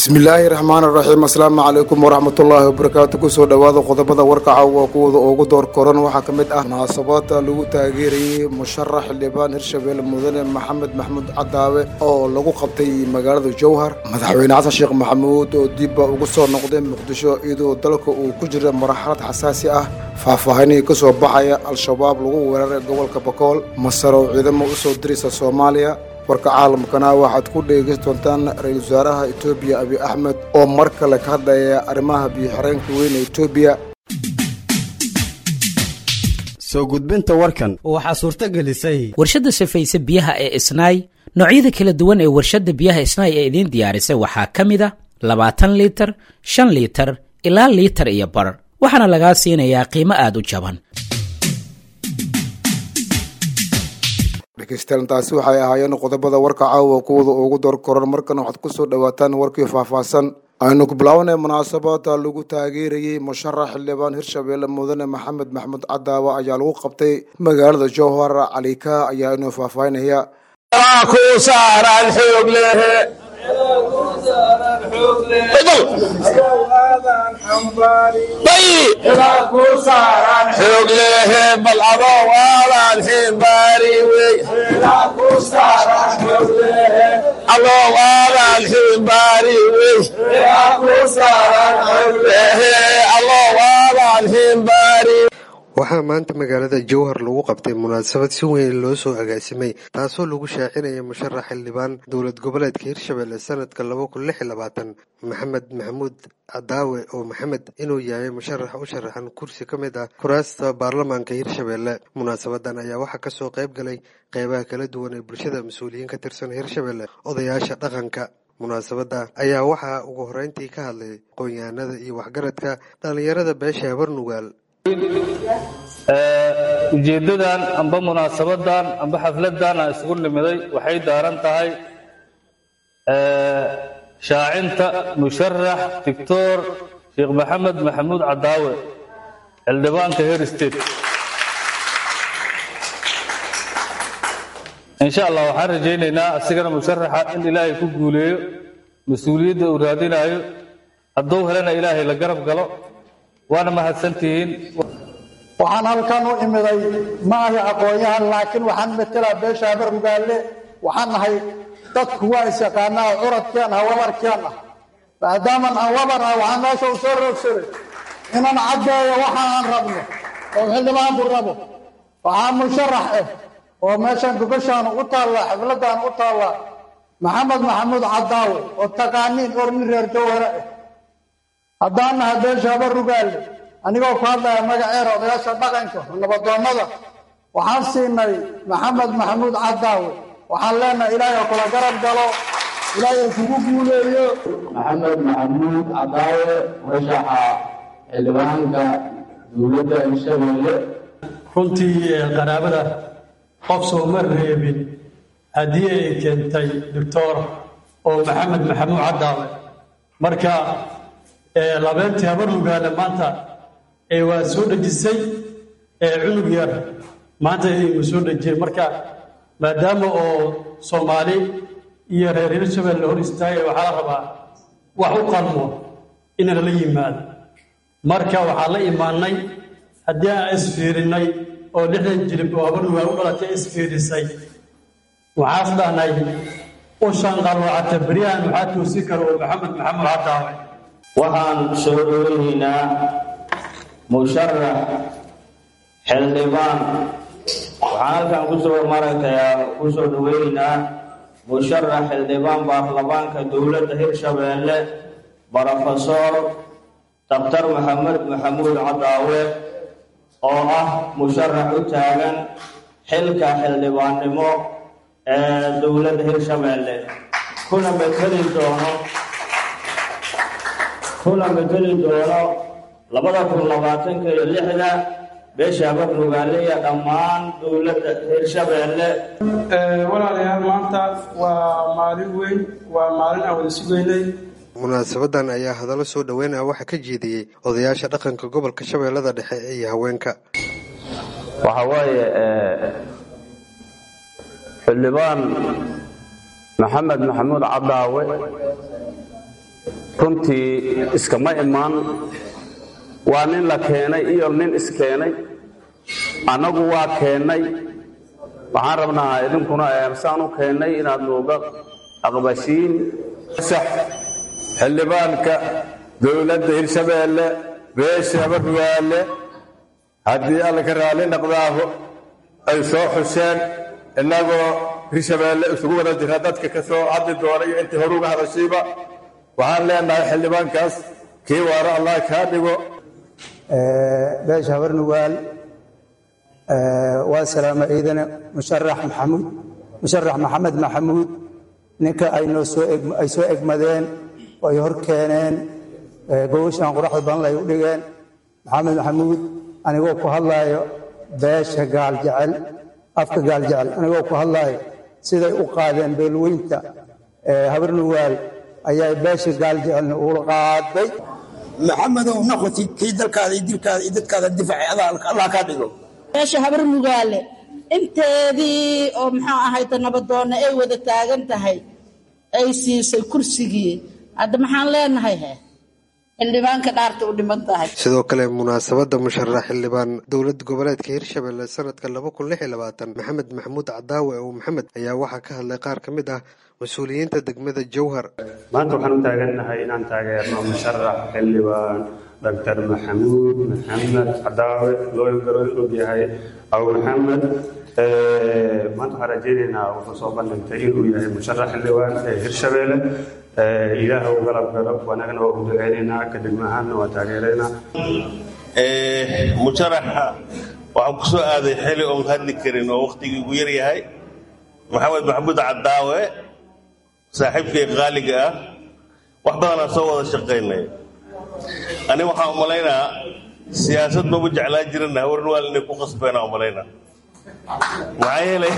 bismillaahi raxmaan raxiim asalaamu calaykum waraxmatullaahi wabarakaatu kusoo dhowaada qodobada warkaca waa kuwada ugu door koran waxaa ka mid ah munaasabada lagu taageerayey musharax xildhibaan hirshabelle mudane maxamed maxmuud cadaawe oo lagu qabtay magaalada jowhar madaxweyne xasan sheekh maxamuud oo dibba ugu soo noqday muqdisho iyadoo dalka uu ku jira marxalad xasaasi ah faahfaahinihii ka soo baxaya al-shabaab lagu weeraray gobolka bakool masar oo ciidamo u soo diraysa soomaaliya warka caalamkana waxaad ku dheegeysan doontaan ra-iisul wasaaraha etoobiya abiy axmed oo mar kale ka hadlaya arrimaha biyo-xireenka weyn ee etoobiya soo gudbinta warkan waxaa suurto gelisay warshadda safayse biyaha ee isnaay noocyada kala duwan ee warshadda biyaha isnaay ee idiin diyaarisay waxaa ka mid a labaatan liitar shan liitar ilaa liitar iyo bar waxaana lagaa siinayaa qiimo aad u jaban dhegeystayaal taasi waxay ahaayeen qodobada warka caawa kuwada ugu door koran markana waxaad kusoo dhawaataan warkii faahfaahsan aynu ku bilaabanay munaasabada lagu taageerayey musharax xildhibaan hirshabelle mudane maxamed maxmuud cadaawe ayaa lagu qabtay magaalada jowhar calika ayaa inuu faahfaahinaya waxaa maanta magaalada jowhar lagu qabtay munaasabad si weyn loo soo agaasimay taasoo lagu shaacinaya musharax xildhibaan dowlad goboleedka hirshabelle sanadka laba kun lix iyo labaatan maxamed maxamuud cadaawe oo maxamed inuu yahay musharax u sharaxan kursi ka mid ah kuraasta baarlamaanka hirshabelle munaasabadan ayaa waxaa kasoo qayb galay qeybaha kala duwan ee bulshada mas-uuliyiin ka tirsan hirshabelle odayaasha dhaqanka munaasabada ayaa waxaa ugu horeyntii ka hadlay qoonyahanada iyo waxgaradka dhallinyarada beesha habarnugaal ujeeddadan amba munaasabadan amba xafladan aan isugu nimiday waxay daaran tahay shaacinta musharax doctor sheekh maxamed maxamuud cadaawe xildhibaanka her state insha allah waxaan rajaynaynaa asigana musharaxa in ilaahay ku guuleeyo mas-uuliyadda uu raadinayo hadduu helana ilaahay la garab galo waana mahadsantihiin waxaan halkan u imiday ma ahi aqoon-yahan laakiin waxaan matelaa beesha habarugaalle waxaan nahay dadku waa isyaqaanaa curadkeen ah wabarkeen ah maadaaman aan wabar ah waxaan meesha u soo roogsaday inaan caddeeyo waxa aan rabno oo xildhibaanku rabo waxaa musharax ah oo meeshan gogashaan u taallaa xafladaan u taallaa maxamed maxamuud cadaawe oo taqaaniin orni reer jawhare ah haddaan nahay beesha habarugaalle anigoo ku hadlaya magaceera odayaasha dhaqanka nabadoonnada waxaan siinay maxamed maxamuud cadaawe waxaan leenahay ilaahay kula garab galo ilaahay kugu guuleeyo maxamed maxamuud cadaawe musharaxa xildhibaanka dowladda hirshabelle runtii qaraabada qof sooma reebin haddii ay keentay doctor oo maxamed maxamuud cadaawe marka labeentii habarlugaale maanta waa soo dhejisay cunug yar maanta imu soo dhejiyey marka maadaama oo soomaali iyo reer hirshabelle hor istaagay waxaa la rabaa wax u qalmo inaan la yimaado marka waxaan la imaanay haddii aan isfiirinay oo lixdan jilib oo habarlugaal u dhalatay isfiirisay waxaas dhahnay ushan qalwacata beryahan waxaa toosi kara oo maxamed maxamuud cadaawe waxaan soo dhoweynaynaa musharax xildhibaan waxaan halkan kusoo maragtayaa kusoo dhoweynaynaa musharax xildhibaan baarlamaanka dowladda hirshabelle brofesor daktar maxamed maxamuud cadaawe oo ah musharax u taagan xilka xildhibaannimo ee dowladda hirshabelle kuna mateli doono kuna mateli doono labada kun labaatanka iyo lixda beesha habarnugaale iyo dhammaan dowladda hirshabelle walaalayaal maanta waa maalin weyn waa maalin aan wada sugaynay munaasabadan ayaa hadallo soo dhoweynaya waxaa ka jeediyey odayaasha dhaqanka gobolka shabeellada dhexe iyo haweenka waxa waaye xildhibaan maxamed maxamuud cadaawe runtii iskama imaan waa nin la keenay iyo nin iskeenay annagu waa keennay waxaan rabnaa idinkuna saan u keennay inaad nooga aqbashiin sax xildhibaanka dowladda hirshabeelle beesha barrugaale haddii alla ka raalli dhaqdaaho ay soo xusheen innagoo hirshabeelle isugu wada jira dadka ka soo hadli doona iyo intii horuga hadashiiba waxaan leenahay xildhibaankaas kii waara allah kaa dhigo beesha habarnugaal waa salaama ciidane musharax maxamuud musharax maxamed maxamuud ninka ay noo soo ay soo egmadeen oo ay hor keeneen gobashan quraxda badan ay u dhigeen maxamed maxamuud anigoo ku hadlaayo beesha gaal jecel afka gaal jecel anigoo ku hadlaayo siday u qaadeen beelweynta habarnugaal ayaa beesha gaal jecelna ula qaaday maxamedow noqotid kii dalkaada iyo dilkaada iyo dadkaada difaaci allah kaa dhigo beesha habar mugaale inteedii oo muxuu ahayta nabadoonna ay wada taagan tahay ay siisay kursigii hadda maxaan leenahay he xildhibaanka dhaarta u dhiman tahay sidoo kale munaasabadda musharax xildhibaan dowlad goboleedka hirshabelle sanadka laba kun lix iyo labaatan maxamed maxamuud cadaawe oo maxamed ayaa waxaa ka hadlay qaar ka mid ah mas-uuliyiinta degmada jowhar maanta waxaan u taagannahay inaan taageerno musharax xildhibaan doctor maxamuud maxamed cadaawe loo garo ogyahay abu maxamed maanta waxaan rajaynaynaa wuxuu soo bandhigtay inuu yahay musharax xildhibaan ee hirshabeelle ilaah u galab galo wanagana waa u duceynaynaa ka degmahaanna waa taageeraynaa musharaxa waxaan ku soo aaday xili oon hadli karin oo wakhtigii ugu yar yahay maxamed maxamuud cadaawe saaxiibkay qaaliga ah wax badanaa soo wada shaqaynay ani waxaan umalaynaa siyaasad maba jeclaan jirana hawarnawaal inay ku qasbeenaa umalaynaa maxaa yeelay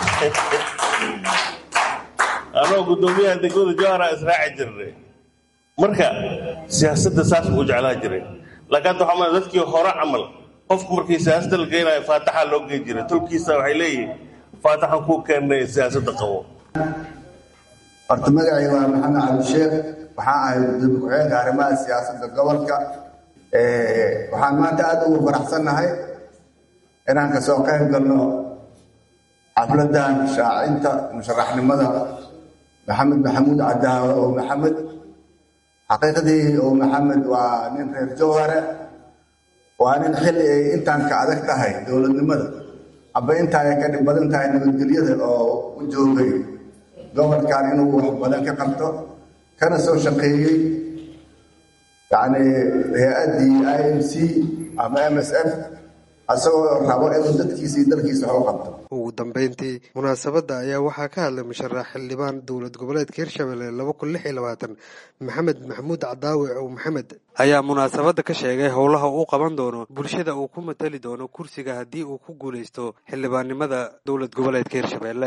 anoo guddoomiyaha degmada jowhara israaci jirnay marka siyaasadda saas buu jeclaan jiray laakiin hadda waxaa malay dadkii hore camal qofku markii siyaasadda la geynayo faataxa loo gey jiray tolkiisa waxay leeyihiin faataxan kuu keennay siyaasadda qabo horta magacay waa maxamed cabdisheekh waxaan ahay gudoomiye ku-xigeenka arrimaha siyaasadda gobolka waxaan maanta aad ugu faraxsannahay inaan kasoo qayb galno xafladan shaacinta musharaxnimada maxamed maxamuud cadaawe oo maxamed xaqiiqdii oo maxamed waa nin reer jowhare waa nin xilli ay intaan ka adag tahay dowladnimada aba intaa ay ka dhib badan tahay nabadgelyada oo u joogay gobolkan inuu wax badan ka qabto kana soo shaqeeyey yani hay-addii i m c ama m s f asagoo rabo inuu dadkiisa iyo dalkiisa wax u qabto ugu dambeyntii munaasabadda ayaa waxaa ka hadlay musharax xildhibaan dowlad goboleedka hirshabelle laba kun lix iyo labaatan maxamed maxamuud cadaawe oo maxamed ayaa munaasabadda ka sheegay howlaha uu qaban doono bulshada uu ku matali doono kursiga haddii uu ku guuleysto xildhibaannimada dowlad goboleedka hirshabelle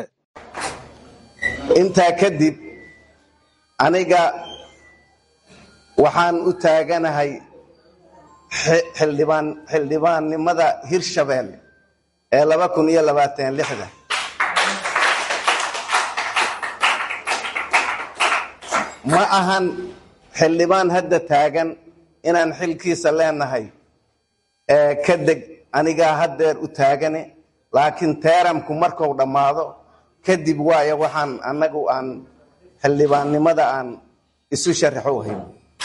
intaa kadib aniga waxaan u taaganahay xildhibaan xildhibaannimada hirshabelle ee laba kun iyo labaatan lixda ma ahan xildhibaan hadda taagan inaan xilkiisa leenahay ee ka deg anigaa haddeer u taagane laakiin teeramku markuu dhammaado kadib waayo waxaan annagu aan xildhibaannimada aan isu sharaxo hayn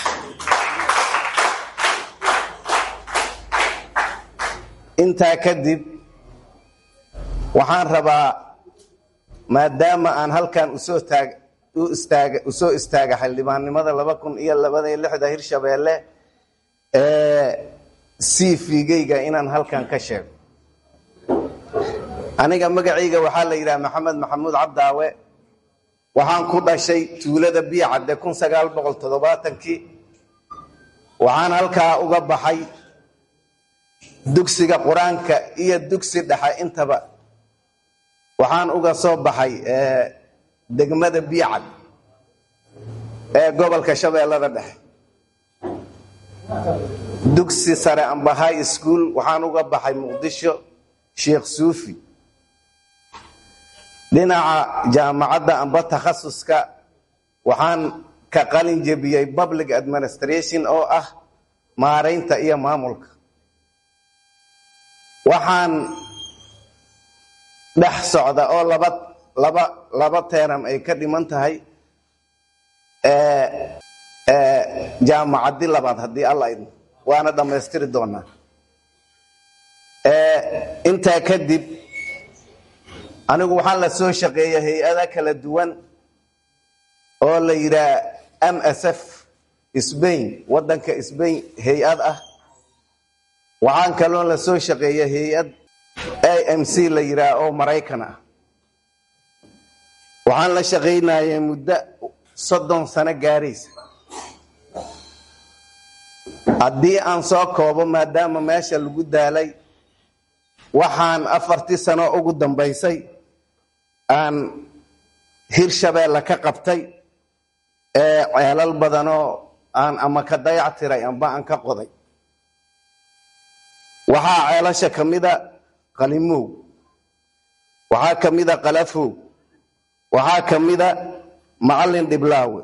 intaa kadib waxaan rabaa maadaama aan halkan usoo taag u istaaga usoo istaaga xildhibaannimada laba kun iyo labada iyo lixda hirshabeelle ee cv-gayga inaan halkan ka sheego aniga magacayga waxaa la yidhaha maxamed maxamuud cabdaawe waxaan ku dhashay tuulada biicadde kun sagaal boqol toddobaatankii waxaan halkaa uga baxay dugsiga qur-aanka iyo dugsi dhexe intaba waxaan uga soo baxay degmada biicad ee gobolka shabeellada dhexe dugsi sare amba high school waxaan uga baxay muqdisho sheekh suufi dhinaca jaamacadda amba takhasuska waxaan ka qalin jebiyey public administration oo ah maaraynta iyo maamulka waxaan dhex socda oo laba laba laba teeram ay ka dhiman tahay jaamacaddi labaad haddii alla idmo waana dhammaystiri doonaa intaa kadib anigu waxaan la soo shaqeeya hay-ada kala duwan oo la yidhaah m s f sbain waddanka sbain hay-ad ah waxaan kaloo la soo shaqeeya hay-ad a m c la yidhaah oo maraykan ah waxaan la shaqaynayay muddo soddon sano gaaraysa haddii aan soo koobo maadaama meesha lagu daalay waxaan afartii sano ugu dambaysay aan hirshabeelle ka qabtay ee ceelal badanoo aan ama ka dayac tiray amba aan ka qoday waxaa ceelasha ka mida qalimow waxaa ka mida qalafow waxaa ka mida macalin dhiblaawe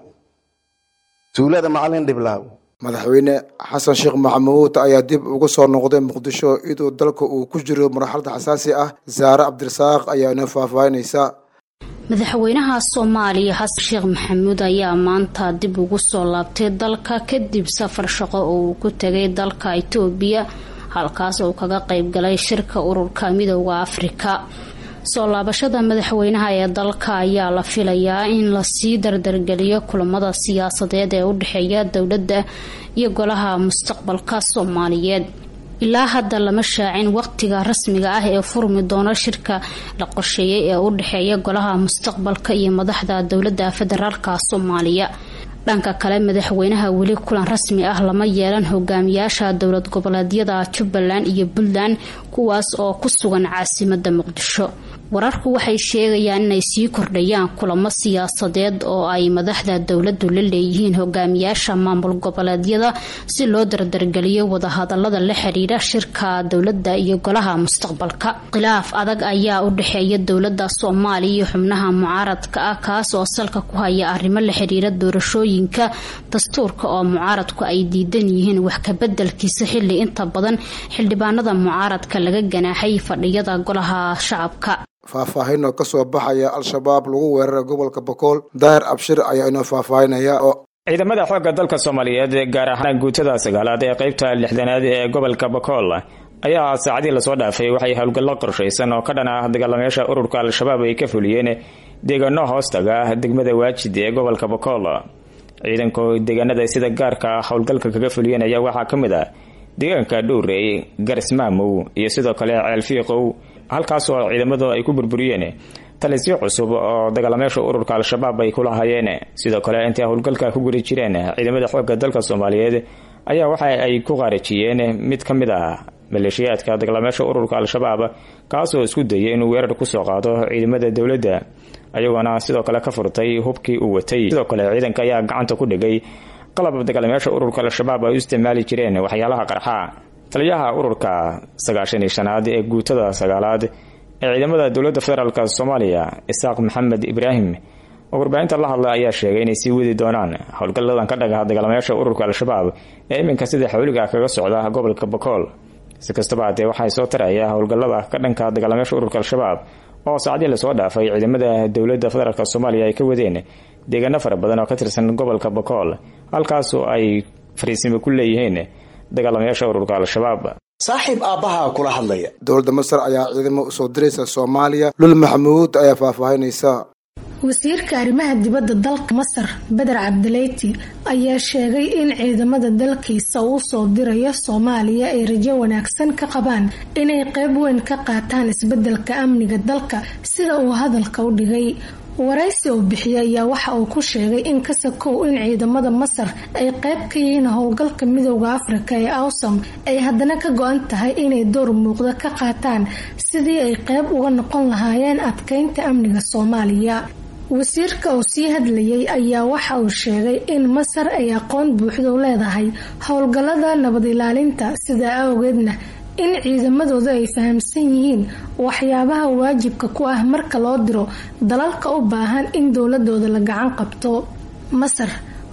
tuulada macalin dhiblaawe madaxweyne xasan sheekh maxamuud ayaa dib ugu soo noqday muqdisho iyadoo dalka uu ku jiro marxalad xasaasi ah saare cabdirasaaq ayaa ina faahfaahinaysa madaxweynaha soomaaliya xasan sheekh maxamuud ayaa maanta dib ugu soo laabtay dalka kadib safar shaqo oo uu ku tegay dalka itoobiya halkaas uu kaga qayb galay shirka ururka midooda afrika soo laabashada madaxweynaha ee dalka ayaa la filayaa in lasii dardargeliyo kulamada siyaasadeed ee u dhexeeya dowladda iyo golaha mustaqbalka soomaaliyeed ilaa hadda lama shaacin waqtiga rasmiga ah ee furmi doono shirka la qorsheeyay ee u dhexeeya golaha mustaqbalka iyo madaxda dowladda federaalka soomaaliya dhanka kale madaxweynaha weli kulan rasmi ah lama yeelan hogaamiyaasha dowlad goboleedyada jubbaland iyo puntland kuwaas oo ku sugan caasimada muqdisho wararku waxay sheegayaan inay sii kordhayaan kulamo siyaasadeed oo ay madaxda dowladu la leeyihiin hogaamiyaasha maamul goboleedyada si loo dardargeliyo wadahadalada la xiriira shirka dowlada iyo golaha mustaqbalka khilaaf adag ayaa u dhexeeya dowlada soomaaliya iyo xubnaha mucaaradka ah kaas oo salka ku haya arrimo la xiriira doorashooyinka dastuurka oo mucaaradku ay diidan yihiin wax kabedelkiisa xili inta badan xildhibaanada mucaaradka laga ganaaxay fadhiyada golaha shacabka faahfaahin oo kasoo baxaya al-shabaab lagu weeraray gobolka bokool daahir abshir ayaa inoo faahfaahinaya oo ciidamada xoogga dalka soomaaliyeed gaar ahaan guutada sagaalaad ee qaybta lixdanaad ee gobolka bokool ayaa saacadii lasoo dhaafay waxay howlgallo qorshaysan oo ka dhan ah dagaalameyaasha ururka al-shabaab ay ka fuliyeen deegaano hoostaga degmada waajid ee gobolka bokool ciidanka deegaanada sida gaarka howlgalka kaga fuliyeen ayaa waxaa ka mid ah deegaanka dhowrey garismaamow iyo sidoo kale ceelfiiqow halkaasoo ciidamadu ay ku burburiyeen talisyo cusub oo dagaalameyaasha ururka al-shabaab ay ku lahaayeen sidoo kale intay howlgalka ku guri jireen ciidamada xoogga dalka soomaaliyeed ayaa waxa ay ku qaarajiyeen mid ka mid ah maleeshiyaadka dagaalameyaasha ururka al-shabaab kaasoo isku dayay inuu weerar kusoo qaado ciidamada dowladda ayagoona sidoo kale ka furtay hubkii uu watay sidoo kale ciidanka ayaa gacanta ku dhigay qalab dagaalameyaasha ururka al-shabaab ay u isticmaali jireen waxyaalaha qarxa taliyaha ururka sagaashan iyo shanaad ee guutada sagaalaad ee ciidamada dowladda federaalk soomaaliya isaaq maxamed ibraahim oo warbaahinta la hadla ayaa sheegay inay sii wadi doonaan howlgalladan ka dhagaha dagaalamayaasha ururka al-shabaab ee iminka sida xawliga kaga socda gobolka bokool si kastaba haddee waxaa soo taraya howlgallada ka dhanka dagaalamayaasha ururka al-shabaab oo saacadii lasoo dhaafay ciidamada dowladda federaalk soomaaliya ay ka wadeen deegaano fara badan oo ka tirsan gobolka bokool halkaasoo ay fariisimo ku leeyihiin dagaalamayaasha ururka al-shabaab saaxiib aabbaha kula hadlaya dowladda masar ayaa ciidamo usoo diraysa soomaaliya lul maxamuud ayaa faahfaahinaysa wasiirka arrimaha dibadda dalka masar beder cabdileyti ayaa sheegay in ciidamada dalkiisa uu soo dirayo soomaaliya ay rajo wanaagsan ka qabaan inay qayb weyn ka qaataan isbedelka amniga dalka sida uu hadalka u dhigay waraysi uu bixiyay ayaa waxa uu ku sheegay in kasakow in ciidamada masar ay qayb ka yihiin howlgalka midooda afrika ee awsam ay haddana ka go-an tahay inay door muuqda ka qaataan sidii ay qayb uga noqon lahaayeen adkeynta amniga soomaaliya wasiirka uu sii hadlayay ayaa waxa uu sheegay in masar ay aqoon buuxda u leedahay howlgallada nabad ilaalinta sidaa awgeedna in ciidamadooda ay fahamsan yihiin waxyaabaha waajibka ku ah marka loo diro dalalka u baahan in dowladooda la gacan qabto masar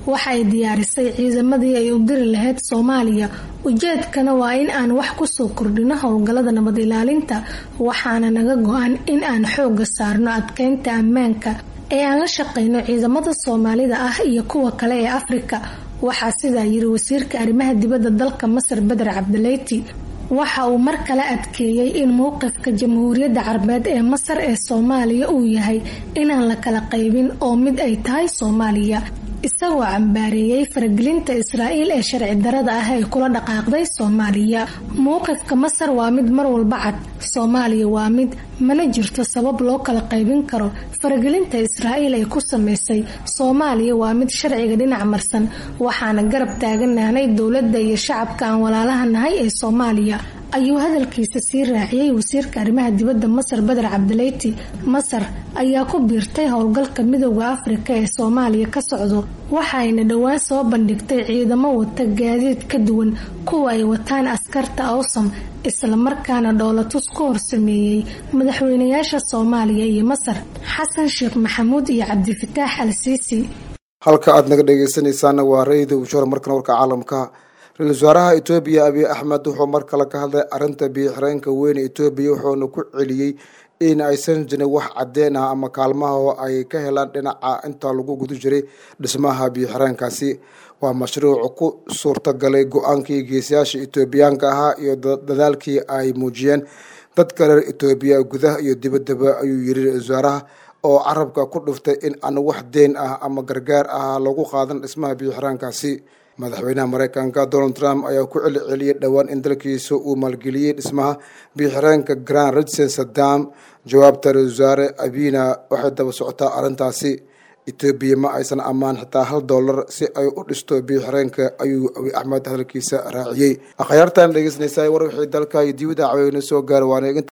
waxay diyaarisay ciidamadii ay u diri lahayd soomaaliya ujeedkana waa in aan wax kusoo kordhino howlgallada nabad ilaalinta waxaana naga go-an in aan xooga saarno adkeynta ammaanka ee aan la shaqeyno ciidamada soomaalida ah iyo kuwa kale ee afrika waxaa sidaa yiri wasiirka arrimaha dibadda dalka masar beder cabdileyti waxa uu mar kale adkeeyey in mowqifka jamhuuriyadda carbeed ee masar ee soomaaliya uu yahay inaan la kala qaybin oo mid ay tahay soomaaliya isagoo cambaareeyey faragelinta israa'iil ee sharci darada ah ee kula dhaqaaqday soomaaliya mowqifka masar waa mid mar walba cad soomaaliya waa mid mana jirto sabab loo kala qaybin karo faragelinta israa'iil ay ku sameysay soomaaliya waa mid sharciga dhinac marsan waxaana garab taaganaanay dowladda iyo shacabka aan walaalaha nahay ee soomaaliya ayuu hadalkiisa sii raaciyey wasiirka arrimaha dibadda masar beder cabdileyti masar ayaa ku biirtay howlgalka midooda afrika ee soomaaliya ka socdo waxayna dhowaan soo bandhigtay ciidamo wata gaadiid ka duwan kuwa ay wataan askarta awsam islamarkaana dhoolatus ku horsameeyey madaxweynayaasha soomaaliya iyo masar xasan sheekh maxamuud iyo cabdifataax al siisi halka aad naga dhegeysanaysaana waa rayida ushor markan warka caalamka ra-iisul wasaaraha etoobiya abiy axmed wuxuu mar kale ka hadlay arrinta biyo-xireenka weyn etoobiya wuxuuna ku celiyey in aysan jirin wax cadeen ah ama kaalmaha oo ay ka helaan dhinaca inta lagu guda jiray dhismaha biyo-xireenkaasi waa mashruuc ku suurtagalay go-aankii geesayaasha etoobiyaanka ahaa iyo dadaalkii ay muujiyeen dadka reer etoobiya gudaha iyo dibaddaba ayuu yiri ra-isul wasaaraha oo carabka ku dhuftay in aan wax deen ah ama gargaar ah lagu qaadan dhismaha biyo-xireenkaasi madaxweynaha mareykanka donald trump ayaa ku celi celiyey dhowaan in dalkiisa uu maalgeliyey dhismaha biyo-xireenka grand ridson saddam jawaabta ra-isul wasaare abina waxay daba socotaa arrintaasi etoobiya ma aysan ammaan xitaa hal dollar si ay u dhisto biyo-xireenka ayuu abiy axmed hadalkiisa raaciyey akhyaartan dhegeysanaysa war wixii dalka iyo dibadda caweyna soo gaara waana